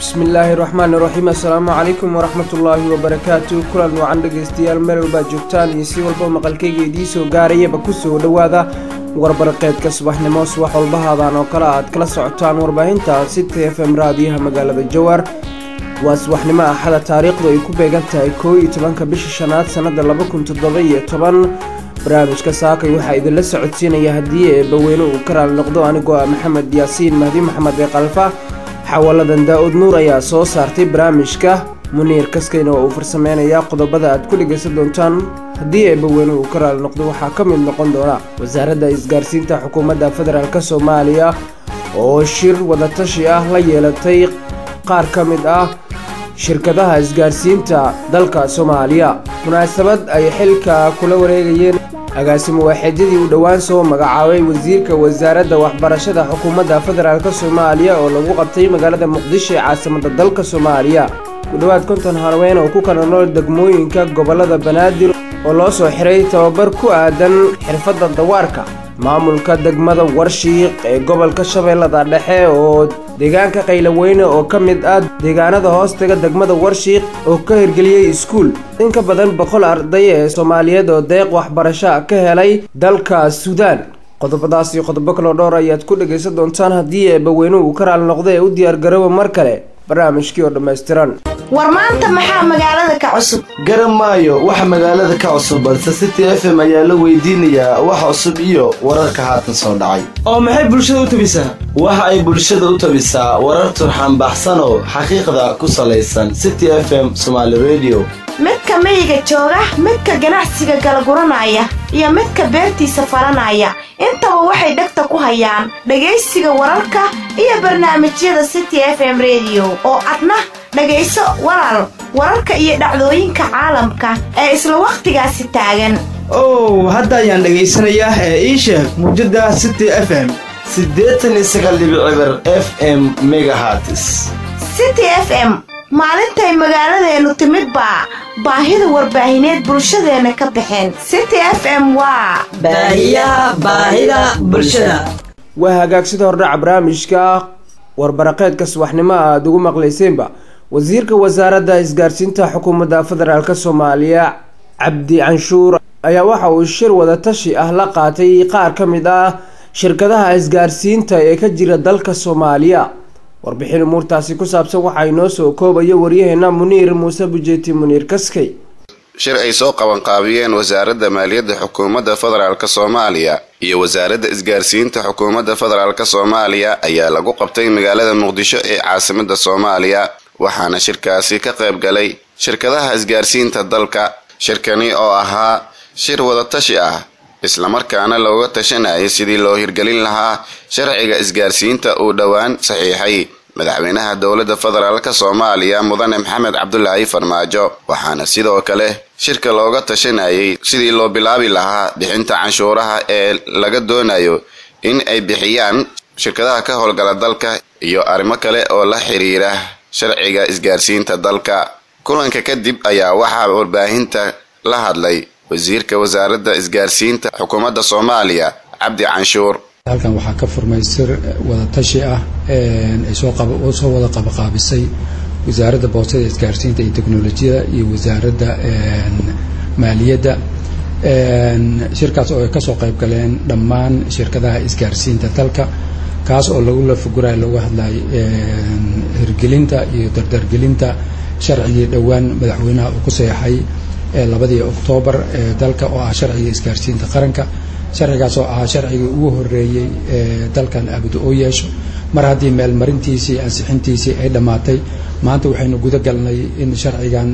bismillaahi raxmaani raxiim assalaamu calaykum waraxmatullaahi wabarakaatu kulan wacan dhegaystayaal meel walbaad joogtaan iyo si walba maqalkayga idiin soo gaarayaba kusoo dhowaada warbarqeedka subaxnimo subax walbahaadaan oo kale aad kala socotaan warbaahinta city f m raadiyaha magaalada jowar waa subaxnimo axada taariikhdu ay ku beegan tahay koo iyo tobanka bisha shanaad sannada laba kun toddoba iyo toban barnaamijka saakay waxaa idinla socodsiinaya haddii eebbaweyne uu ka raali noqdo anigoo ah maxamed yaasiin mahdi maxamed ee kalfa xawaladan daa-ud nuur ayaa soo saartay barnaamijka muniir kaskayna oo uu farsameynayaa qodobada aad ku dhegaysan doontaan haddii eebbaweyne uu ka raali noqdo waxaa ka mid noqon doona wasaaradda isgaarsiinta xukuumadda federaalk soomaaliya oo shir wadatashi ah la yeelatay qaar ka mid ah shirkadaha isgaarsiinta dalka soomaaliya munaasabad ay xilka kula wareegayeen agaasimo waaxeedyadii uu dhowaan soo magacaabay wasiirka wasaaradda waxbarashada xukuumadda federaalk soomaaliya oo lagu qabtay magaalada muqdisho ee caasimada dalka soomaaliya ku dhowaad konton harween oo ku kala nool degmooyinka gobolada banaadir oo loo soo xiray tababar ku aadan xirfadda dawaarka maamulka degmada warshiiq ee gobolka shabeellada dhexe oo deegaanka qaylaweyne oo ka mid ah deegaanada hoostaga degmada warshiiq oo ka hirgeliyey iskuul in ka badan boqol arday ee soomaaliyeed oo deeq waxbarasho ka helay dalka suudaan qodobadaas iyo qodobo kaloo dhowr ayaad ku dhagaysan doontaan haddii eebbaweyne uu ka raali noqdo ee u diyaargarooba mar kale barnaamijkii oo dhammaystiran war maanta maxaa magaalada ka cusub garan maayo waxa magaalada ka cusub balse city f m ayaa la weydiinayaa wax cusub iyo wararka haatan soo dhacay oo maxay bulshada u tabisaa waxa ay bulshada u tabisaa warar turxan baxsanoo xaqiiqda ku salaysan city f m somaali radio midka miyiga jooga midka ganacsiga galaguranaya iyo midka beertiisa falanaya intaba waxay dhegta ku hayaan dhegaysiga wararka iyo barnaamijyada city f m rediyo oo adna dhegayso walaal wararka iyo dhacdooyinka caalamka ee isla wakhtigaasi taagan ow hadda ayaan dhegaysanayaa ee ii sheeg muujadda city f m siddeetan iyo sagaal dhibic eber f m megahartis city f m maalintay magaaladeennu timid baa baahida warbaahineed bulshadeenna ka baxeen city f m waa baahiyaha baahida bulshada waa hagaag sida hordhaca barnaamijka warbaraqeedka subaxnimo aada ugu maqlayseenba wasiirka wasaaradda isgaarsiinta xukuumadda federaalk soomaaliya cabdi canshuur ayaa waxa uu shir wadatashi ah la qaatay qaar ka mid ah shirkadaha isgaarsiinta ee ka jira dalka soomaaliya warbixin umuurtaasi ku saabsan waxaa inoo soo koobaya waryaheena muniir muuse bujeeti muniir kaskey shir ay soo qabanqaabiyeen wasaaradda maaliyadda xukuumadda federaalk soomaaliya iyo wasaaradda isgaarsiinta xukuumadda federaalk soomaaliya ayaa lagu qabtay magaalada muqdisho ee caasimada soomaaliya waxaana shirkaasi ka qayb galay shirkadaha isgaarsiinta dalka shirkani oo ahaa shir wadatashi ah islamarkaana looga tashanayay sidii loo hirgelin lahaa sharciga isgaarsiinta uu dhowaan saxiixay madaxweynaha dowladda federaalk soomaaliya mudane maxamed cabdulaahi farmaajo waxaana sidoo kale shirka looga tashanayay sidii loo bilaabi lahaa bixinta canshuuraha ee laga doonayo in ay bixiyaan shirkadaha ka howlgala dalka iyo arrimo kale oo la xiriira sharciga isgaarsiinta dalka kulanka kadib ayaa waxaa warbaahinta la hadlay wasiirka wasaaradda isgaarsiinta xukuumadda soomaaliya cabdi canshuur halkan waxaa ka furmay sir wadatashi ah ay soo wada qabaqaabisay wasaaradda boostada isgaarsiinta iyo teknolojiyada iyo wasaaradda maaliyadda shirkaas oo ay kasoo qayb galeen dhammaan shirkadaha isgaarsiinta dalka kaas oo lagu lafagurayo lagu hadlay hirgelinta iyo dardargelinta sharcigii dhowaan madaxweynaha uu ku seexay labadii oktoobar ee dalka oo ah sharciga isgaarsiinta qaranka sharcigaas oo ahaa sharcigii ugu horeeyey ee dalkan abud oo yeesho mar haddii meelmarintiisii ansixintiisii ay dhammaatay maanta waxaynu guda galnay in sharcigan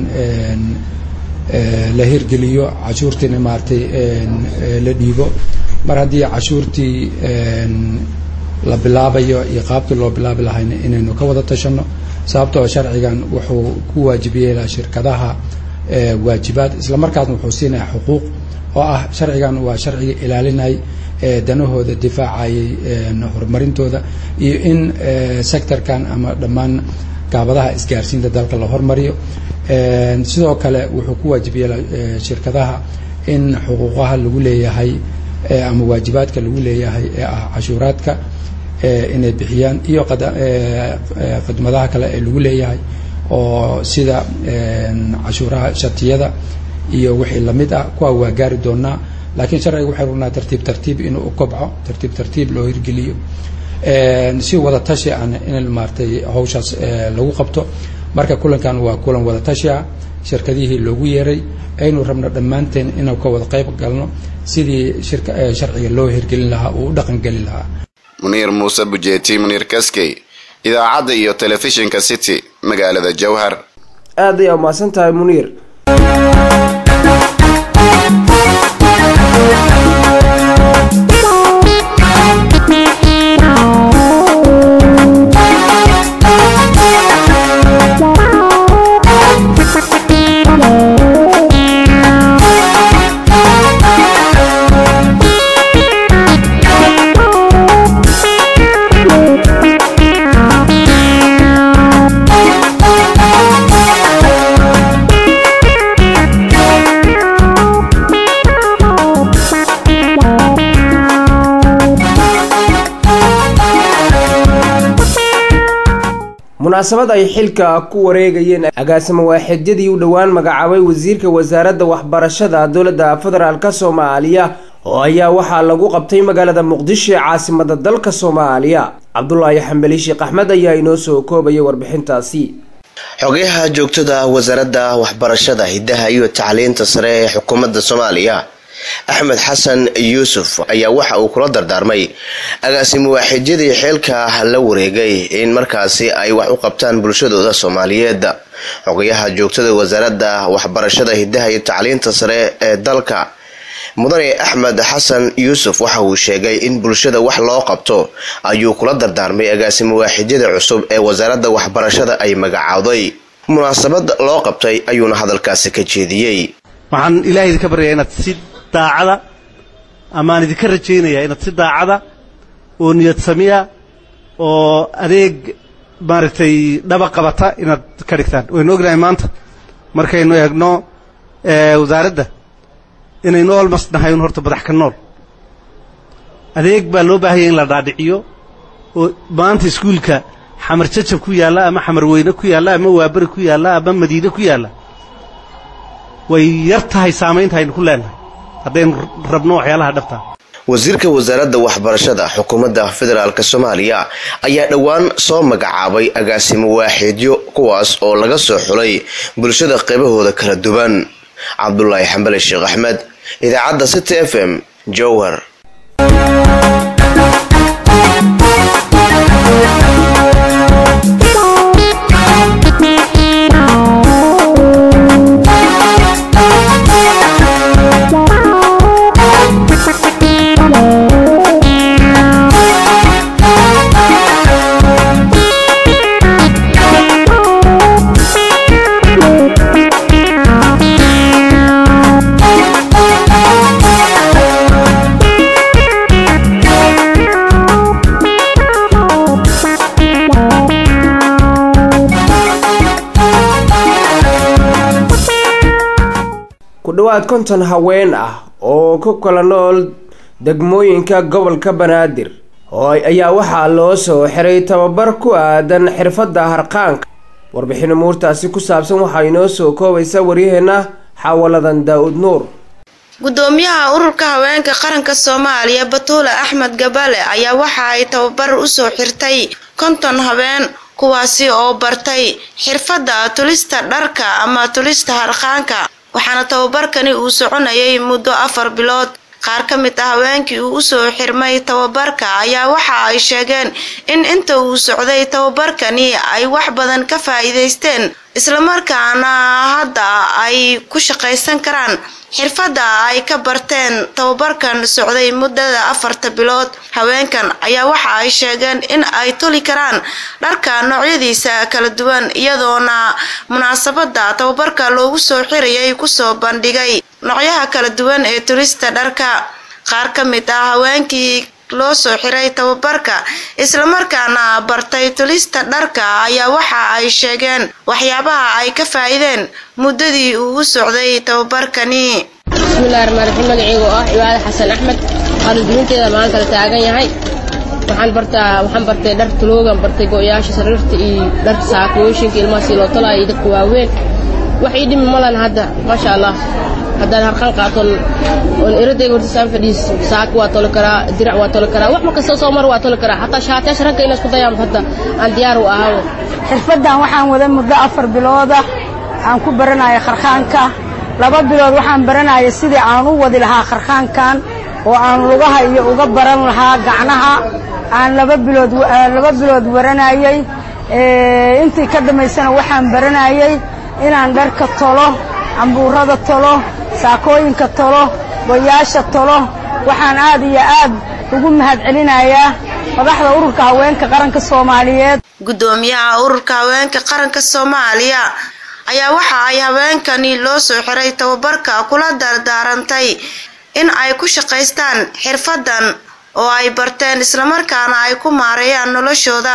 la hirgeliyo cashuurtiina maaragtay la dhiibo mar haddii cashuurtii la bilaabayo iyo qaabkii loo bilaabi lahayna inaynu ka wada tashano sababtoo sharcigan wuxuu ku waajibiyeelaa shirkadaha waajibaad islamarkaasna wuxuu siinaya xuquuq oo ah sharcigan waa sharciga ilaalinay danahooda difaacayay horumarintooda iyo in sectorkan ama dhammaan gaabadaha isgaarsiinta dalka la hormariyo sidoo kale wuxuu ku waajib yeelaa shirkadaha in xuquuqaha lagu leeyahay ama waajibaadka lagu leeyahay ee ah cashuuraadka inay bixiyaan iyo khidmadaha kale ee lagu leeyahay oo sida cashuuraha shatiyada iyo wixii lamid ah kuwa waa gaari doonaa laakiin sharciga waxay rabnaa tartiib tartiib inuu u kobco tartiib tartiib loo hirgeliyo si wada tashi aan in maaratay hawshaas lagu qabto marka kulankan waa kulan wada tashi ah shirkadihii loogu yeeray aynu rabno dhammaanteen inuu ka wada qayb galno sidii sharciga loo hirgelin lahaa uu u dhaqangelin lahaa muniir muuse bujeeti muniir kaskey idaacadda iyo telefishinka city magaalada jowhar aad ayaa umahadsan tahay muniir munaasabad ay xilka ku wareegayeen agaasimo waaxidyadii u dhowaan magacaabay wasiirka wasaaradda waxbarashada dowladda federaalk soomaaliya oo ayaa waxaa lagu qabtay magaalada muqdisho ee caasimada dalka soomaaliya cabdulaahi xambeli sheekh axmed ayaa inoo soo koobaya warbixintaasi xogayaha joogtada wasaaradda waxbarashada hiddaha iyo tacliinta sare ee xukuumadda soomaaliya axmed xasan yuusuf ayaa waxa uu kula dardaarmay agaasimo waaxidyadii xeelka la wareegay in markaasi ay wax u qabtaan bulshadooda soomaaliyeed xogayaha joogtada wasaaradda waxbarashada hiddaha iyo tacliinta sare ee dalka mudane axmed xasan yuusuf waxa uu sheegay in bulshada wax loo qabto ayuu kula dardaarmay agaasimo waaxidyada cusub ee wasaaradda waxbarashada ay magacaawday munaasabad loo qabtay ayuuna hadalkaasi ka jeediyey waxaan ilahay idinka baryayaa inaad si daacada amaan idinka rajaynayaa inaad si daacada oo niyad samiya oo adeeg maaragtay dhaba qabata inaad ka dhigtaan waynu ognahay maanta markaynu eegno wasaaradda inaynu olmas nahay un horta madax ka nool adeeg baa loo baahanya in la dhaadhiciyo oo maanta iskuulka xamar jajab ku yaalla ama xamar weyne ku yaalla ama waabari ku yaalla ama madiine ku yaalla way yar tahay saamaynta aynu ku leenahay haddaynu rabno waxyaalaha dhabtaa wasiirka wasaaradda waxbarashada xukuumadda federaalk soomaaliya ayaa dhowaan soo magacaabay agaasimo waaxeedyo kuwaas oo laga soo xulay bulshada qaybahooda kala duwan cabdulaahi xambale sheekh axmed idaacadda city f m jowhar ku dhowaad konton haween ah oo ku kala nool degmooyinka gobolka banaadir oo ayaa waxaa loo soo xiray tababar ku aadan xirfadda harqaanka warbixin umuurtaasi ku saabsan waxaa inoo soo koobaysa waryaheena xaawaladan daa-ud nuur gudoomiyaha ururka haweenka qaranka soomaaliya batuule axmed gabale ayaa waxa ay tababar usoo xirtay konton habeen kuwaasi oo bartay xirfadda tulista dharka ama tulista harqaanka waxaana tababarkani uu soconayay muddo afar bilood qaar ka mid ah haweenkii uu usoo xirmay tababarka ayaa waxa ay sheegeen in inta uu socday tababarkani ay wax badan ka faa-iideysteen islamarkaana hadda ay ku shaqaysan karaan xirfadda ay ka barteen tababarkan socday muddada afarta bilood haweenkan ayaa waxa ay sheegeen in ay tuli karaan dharka noocyadiisa kala duwan iyadoona munaasabada tababarka loogu soo xirayay kusoo bandhigay noocyaha kala duwan ee tulista dharka qaar ka mid ah haweenkii loo soo xiray tababarka islamarkaana bartay tulista dharka ayaa waxa ay sheegeen waxyaabaha ay ka faa-iideen muddadii uu u socday tababarkani bismillahi raxmaan raxiim magaceyga oo ah cibaade xasan axmed qalinduminteeda maanta la taagan yahay waxaan bartaa waxaan bartay dhar tuloogan bartay go-yaasha sariirta iyo dharka saakooyinka ilmaha si loo talaayo iyo dadka waaweyn wax ii dhimi malan hadda maasha allah haddaan harqan qaaton oon iradayga horta saan fadhiis saak waa toli karaa dirac waa toli karaa wax markasta soo mar waa toli karaa xataa shaatayaasha ragga inaa isku dayaan hadda aan diyaar u ahawo xirfaddan waxaan wada muddo afar bilooda aan ku baranaya kharkhaanka laba bilood waxaan baranaya sidii aan u wadi lahaa kharkhaankan oo aan lugaha iyo uga baran lahaa gacnaha aan laba bilood laba bilood waranayey intii ka dhammaysana waxaan baranayey inaan dharka tolo cambuurada tolo saakooyinka tolo goyaasha tolo waxaan aad iyo aad ugu mahadcelinayaa madaxda ururka haweenka qaranka soomaaliyeed guddoomiyaha ururka haweenka qaranka soomaaliya ayaa waxa ay haweenkani loo soo xiray tababarka kula dardaarantay in ay ku shaqaystaan xirfadan oo ay barteen islamarkaana ay ku maareeyaan noloshooda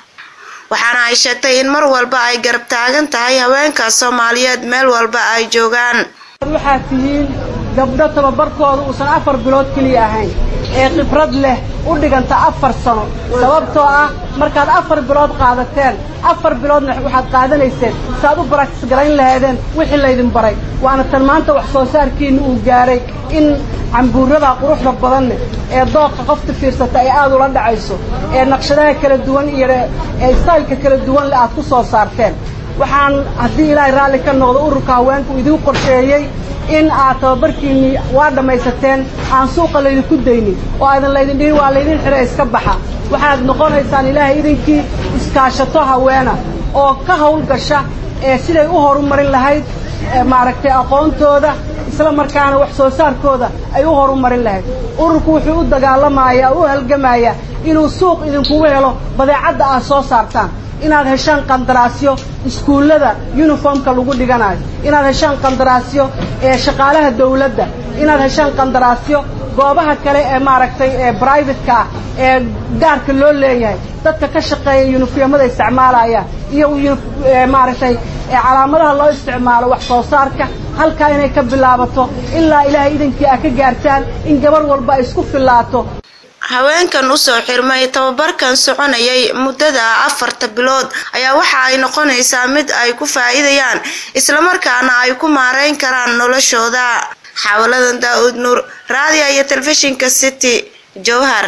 waxaana ay sheegtay in mar walba ay garab taagan tahay haweenka soomaaliyeed meel walba ay joogaan waxaad tihiin gabdho tababarkooda uusan afar bilood keliya ahayn ee khibrad leh u dhiganta afar sano sababtoo ah markaad afar bilood qaadateen afar biloodna waxaad qaadanayseen saaad u baraktis garayn lahaydeen wixii laydin baray waana tan maanta wax soo saarkiinna uu gaaray in cambuurada quruxda badanne ee dooqa qofta fiirsata ay aad ula dhacayso ee naqshadaha kala duwan iyo ee staylka kala duwan le aad ku soo saarteen waxaan haddii ilaahay raalli ka noqdo ururka haweenku idiin qorsheeyey in aad tababarkiinnii waa dhammaysateen aan suuqa laydinku daynin oo aadan laydin dhihin waa laydin xidha iska baxa waxaad noqonaysaan ilaahay idinkii iskaashato haweena oo ka hawlgasha ee siday u horumarin lahayd maaragtay aqoontooda isla markaana wax soo saarkooda ay u horumarin lahayd ururku wuxuu u dagaalamayaa u halgamayaa inuu suuq idinkugu helo badeecadda aad soo saartaan inaad heshaan qandaraasyo iskuullada yuniformka lagu dhiganayo inaad heshaan qandaraasyo ee shaqaalaha dawladda inaad heshaan qandaraasyo goobaha kale ee maaragtay ee brivatka ah ee gaarka loo leeyahay dadka ka shaqeeya yunifyamada isticmaalaya iyo maaragtay calaamadaha loo isticmaalo wax soo saarka halkaa inay ka bilaabato ilaa ilaahay idankii aad ka gaartaan in gabar walba ay isku fillaato haweenkan usoo xirmay tababarkan soconayay muddada afarta bilood ayaa waxa ay noqonaysaa mid ay ku faa'iidayaan islamarkaana ay ku maareyn karaan noloshooda xawaladan daa-uud nuur raadiya iyo telefishinka city jowhar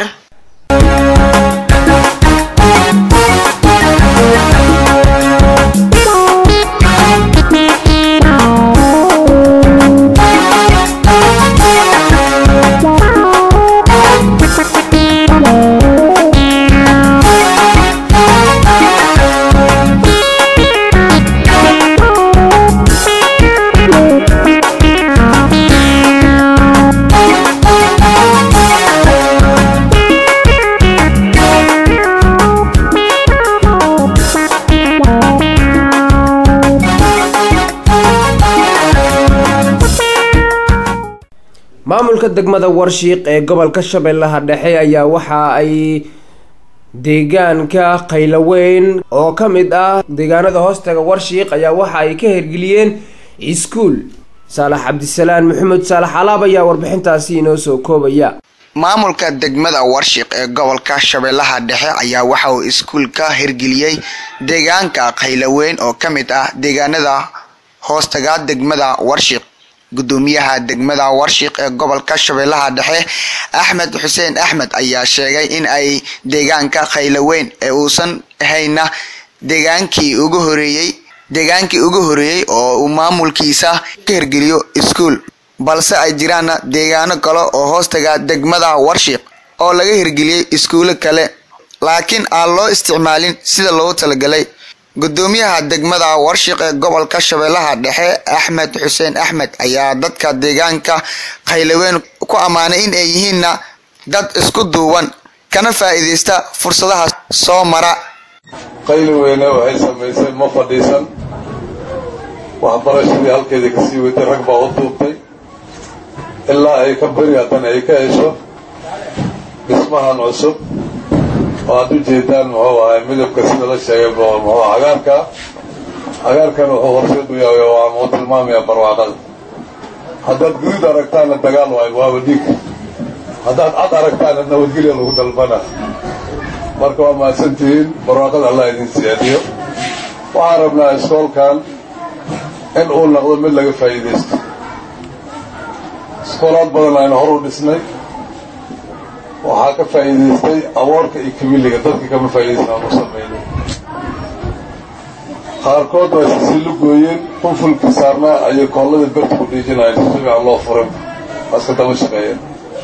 maamulka degmada warshiiq ee gobolka shabeellaha dhexe ayaa waxa ay deegaanka qayloweyn oo ka mid ah deegaanada hoostaga warshiiq ayaa waxa ay ka hirgeliyeen iskuul saalax cabdisalaan maxamed saalax alaab ayaa warbixintaasi inoo soo koobaya maamulka degmada warshiq ee gobolka shabeellaha dhexe ayaa waxa uu iskuul ka hirgeliyey deegaanka qayloweyn oo ka mid ah deegaanada hoostaga degmada warshiq gudoomiyaha degmada warshiq ee gobolka shabeellaha dhexe axmed xuseen axmed ayaa sheegay in ay deegaanka khayloweyn ee uusan hayna deegaankii ugu horeeyey deegaankii ugu horeeyey oo uu maamulkiisa ka hirgeliyo iskuul balse ay jiraanna deegaano kale oo hoostaga degmada warshiq oo laga hirgeliyey iskuulo kale laakiin aan loo isticmaalin sida loogu talagalay gudoomiyaha degmada warshiq ee gobolka shabeellaha dhexe axmed xuseen axmed ayaa dadka deegaanka khayloweyn ku ammaanay in ay yihiinna dad isku duuban kana faa'iidaysta fursadaha soo mara qayloweyne waxay samaysay ma fadhiisan waxbarashadii halkeedii kasii weytay rag baa u duubtay ilaa ay ka beri haddana ay ka hesho dhismahan cusub oo aad u jeedaan muxuu ahay midabka sida la sheegay muxuu cagaarka cagaarkan wuxuu horseed u yahay waa muu tilmaamaya barwaaqada haddaad guduud aragtaanna dagaal waayo waaba dhiig haddaad cad aragtaanna nabadgelya lagu dalbana marka waa mahadsantihiin barwaaqada allah idin siyaadiyo waxaan rabnaa iskoolkan in uu noqdo mid laga faa'iidaysto iskoolaad badan aynu hor u dhisnay waxaa ka faa'iidaystay aboorka iyo kamiliga dadka kama faa'iidaysan aanu samaynay qaarkood waa isasiilo gooyeen qunfulkii saarnaa ayay koolladii berta ku dhiijinayeen si fiican loo furin waaska daba shaqeeyeen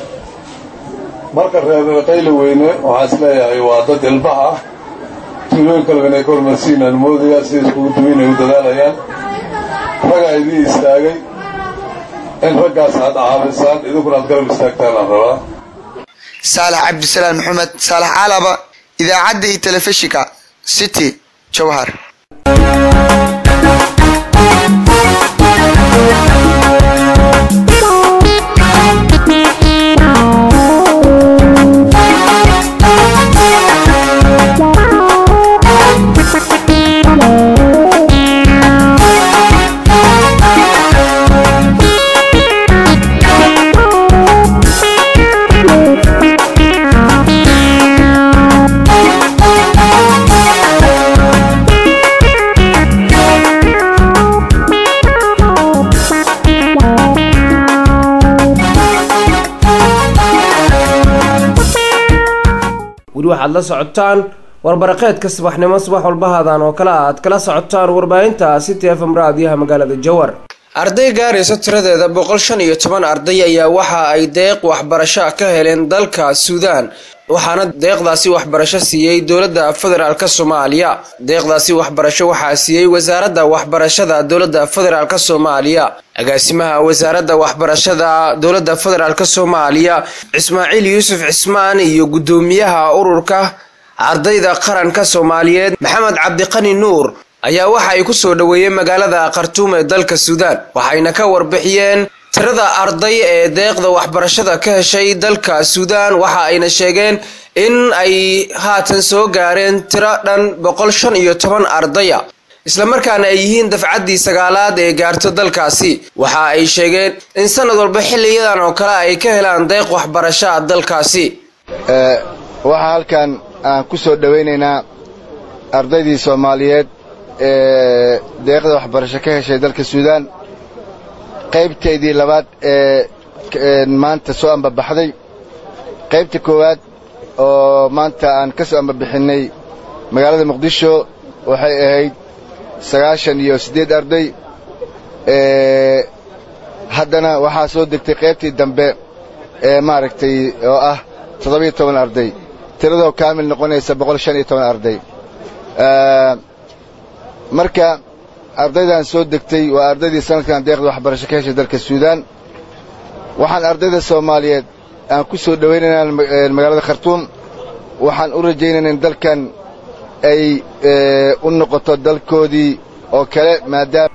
marka reer qayla weyne waxaa is leeyahay waa dad ilbaha ah tuulooyin kaleba inay ka hormarsiinaan moodayaa sida iskugu duwayn ay u dadaalayaan ragaa idiin istaagay in raggaas aad caawisaan idinkuna aad garab istaagtaan aan rabaa saalax cabdisalaam maxamed saalax caalaba idaacadda iyo telefishinka city jowhar weli waxaad la socotaan warbaraqeedka subaxnimo subax walbahadan oo kale aad kala socotaan warbaahinta city f m raadiyaha magaalada jowar arday gaaraysa tiradeeda boqol shan iyo toban arday ayaa waxa ay deeq waxbarasho ka heleen dalka suudaan waxaana deeqdaasi waxbarasho siiyey dowladda federaalk soomaaliya deeqdaasi waxbarasho waxaa siiyey wasaaradda waxbarashada dowladda federaalk soomaaliya agaasimaha wasaaradda waxbarashada dowladda federaalk soomaaliya cismaaciil yuusuf cismaan iyo guddoomiyaha ururka ardayda qaranka soomaaliyeed maxamed cabdiqani nuur ayaa waxa ay ku soo dhoweeyeen magaalada khartuum ee dalka suudaan waxayna ka warbixiyeen tirada arday ee deeqda waxbarashada ka heshay dalka suudaan waxa ayna sheegeen in ay haatan soo gaareen tiro dhan boqol shan iyo toban ardaya islamarkaana ay yihiin dafcaddii sagaalaad ee gaarto dalkaasi waxa ay sheegeen in sanad walba xiliyadan oo kale ay ka helaan deeq waxbarashaa dalkaasi waxaa halkan aan ku soo dhowaynaynaa ardaydii soomaaliyeed ee deeqda waxbarasho ka heshay dalka suudaan qaybtaydii labaad ee maanta soo ambabaxday qaybta koowaad oo maanta aan ka soo ambabixinnay magaalada muqdisho waxay ahayd sagaashan iyo siddeed arday haddana waxaa soo degtay qaybtii dambe ee maaragtay oo ah toddobiyo toban arday tiradoo kaamil noqonaysa boqol shan iyo toban arday marka ardaydan soo degtay waa ardaydii sanadkan deeqda waxbarasho ka heshay dalka suudaan waxaan ardayda soomaaliyeed aan ku soo dhowaynaynaa magaalada khartuum waxaan u rajaynaynaa in dalkan ay u noqoto dalkoodii oo kale maadaama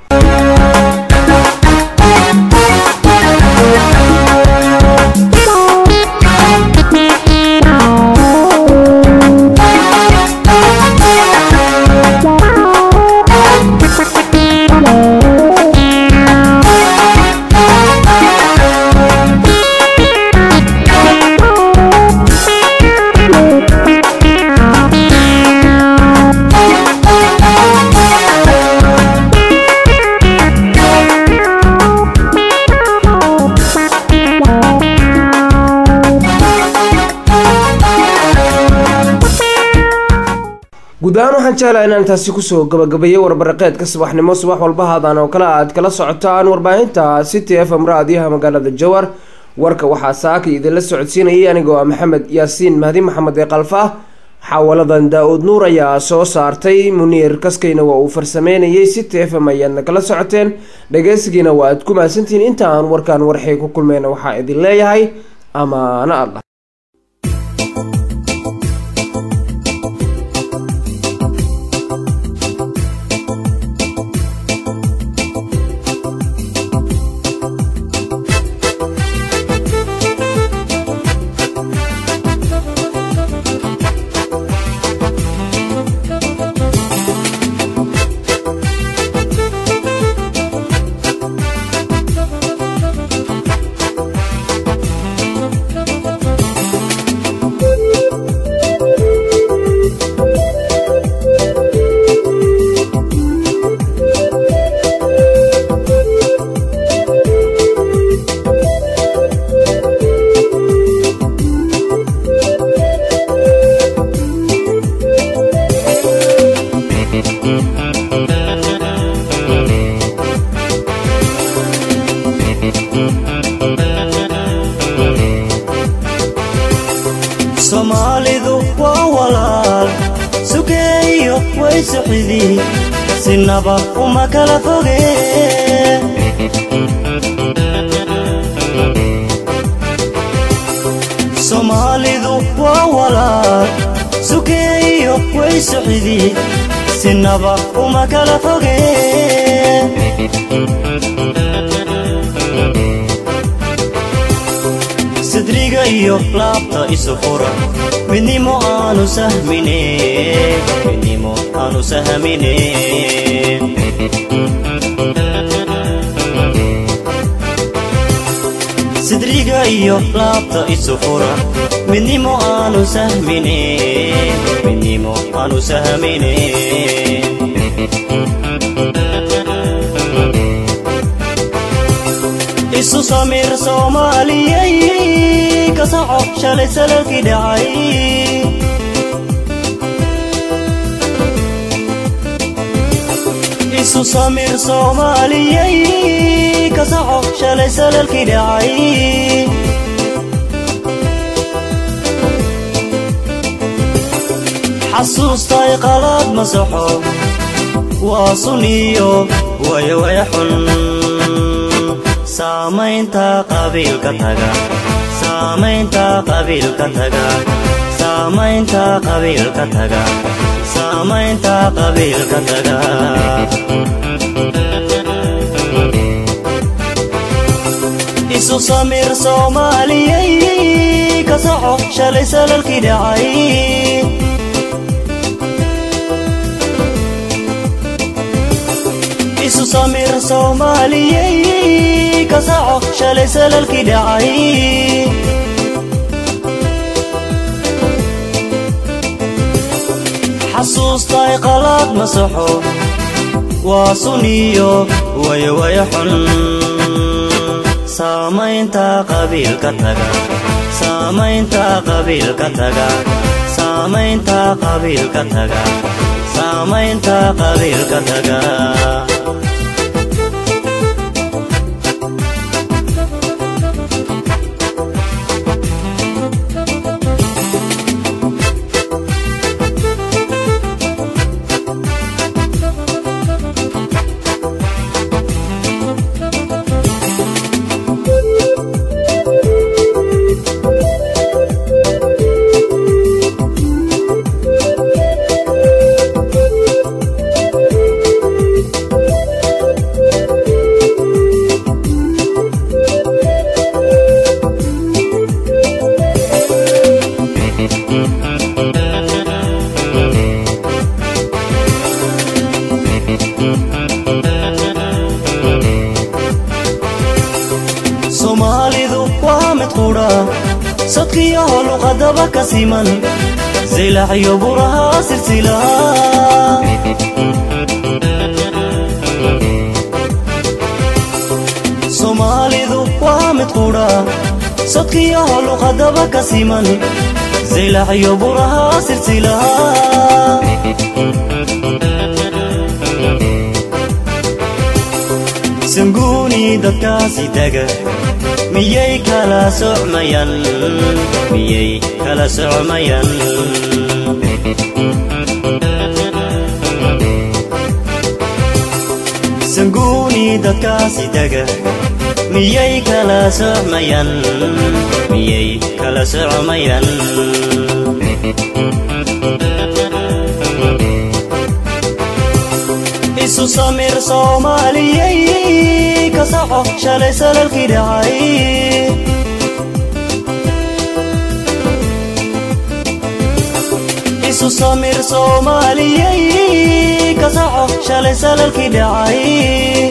guud ahaan waxaan jeclaha inaan taasi kusoo gabagabeeyey warbaraqeedka subaxnimo subax walba haadaan oo kale aad kala socotaan warbaahinta city f m raadiyaha magaalada jowar warka waxaa saaka idinla socodsiinayay anigoo ah maxamed yaasiin mahdi maxamed ee kalfa xaawaladan daa-uud nuur ayaa soo saartay muniir kaskayna waa uu farsameynayay city f m ayaadna kala socoteen dhageysigiina waa aad ku mahadsantihiin inta aan warkaan warxay ku kulmeyna waxaa idin leeyahay amaano allah way suxidi sinaba uma kala foge soomaalidu waa walaal sukeeyo way suxidi sinaba uma kala foge sidriga iyo laabta isu fura midnimo aanu sahmine midnimo aanu sahmine sidriga iyo laabta isu fura midnimo aanu sahmine midnimo aanu sahmine isu samir soomaaliyey ka soco shalay salalkii dhacay isu samir soomaaliyey ka soco shalay salalkii dhacay xasuustay qalaad masaxo waa suniyo waya waya xun saamaynta qabiilka taga saamaynta qabiilka taga saamaynta qabiilka taga saamaynta qabiilka taga isu samir soomaaliyey ka soco shalay salalkii dhacay isu samir soomaaliyey ka soco shalay salalkii dhacay xasuustay qalaad masaxo waa suniyo waya waya xun saamaynta qabiilka taga saamaynta qabiilka taga saamaynta qabiilka taga saamaynta qabiilka taga soomaalidu waa mid qudha sadkiyaho luqadaba ka siman zilaxyo buraha silsila soomaalidu waa mid qudha sadkiyaho luqadaba ka siman zilaxyo buraha silsila sanguuni dadkaasi taga miyay kala socmayaan miyay kala socmayaan sanguuni dadkaasi taga miyay kala socmayaan miyay kala socmayaan isu samir soomaaliyey ka soco shalay salalkii dhacay isu samir soomaaliyey ka soco shalay salalkii dhacay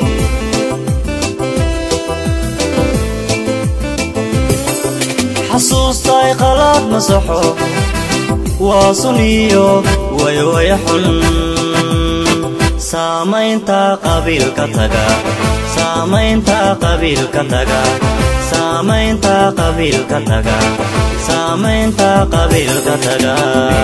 xasuustay qalaad masaxo waa suniyo waya waya xun saamaynta qabiilka taga saamaynta qabiilka taga saamaynta qabiilka taga saamaynta qabiilka taga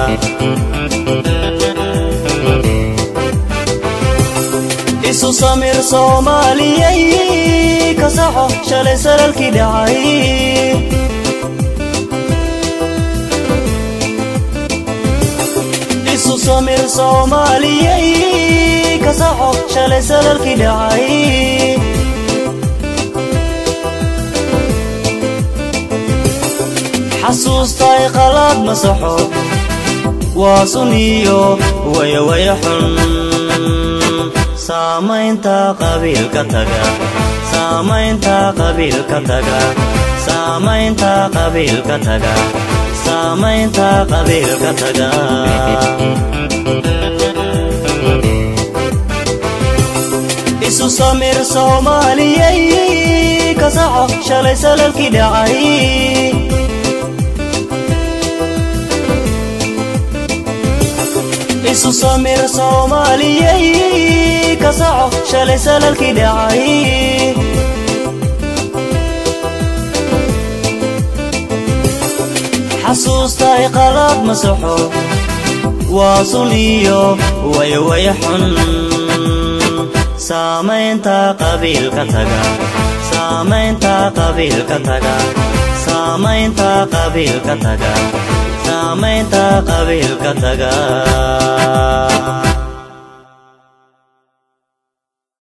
isu samir soomaaliyey ka soco shalay salalkii dhacay isu samir soomaaliyey ka soco shalay salalkii dhacay xasuustay qalaad masaxo waa sun iyo wayawaya xun saamaynta qabiilka taga saamaynta qabiilka taga saamaynta qabiilka taga saamaynta qabiilka taga isu samir soomaaliyey ka saco shalay salalkii dhacay isu samir soomaaliyey ka saco shalay salalkii dhacay xasuustay qalaad masaxo waa sun iyo wayawaya xun saamaynta qabiilka taga saamaynta qabiilka taga saamaynta qabiilka taga saamaynta qabiilka taga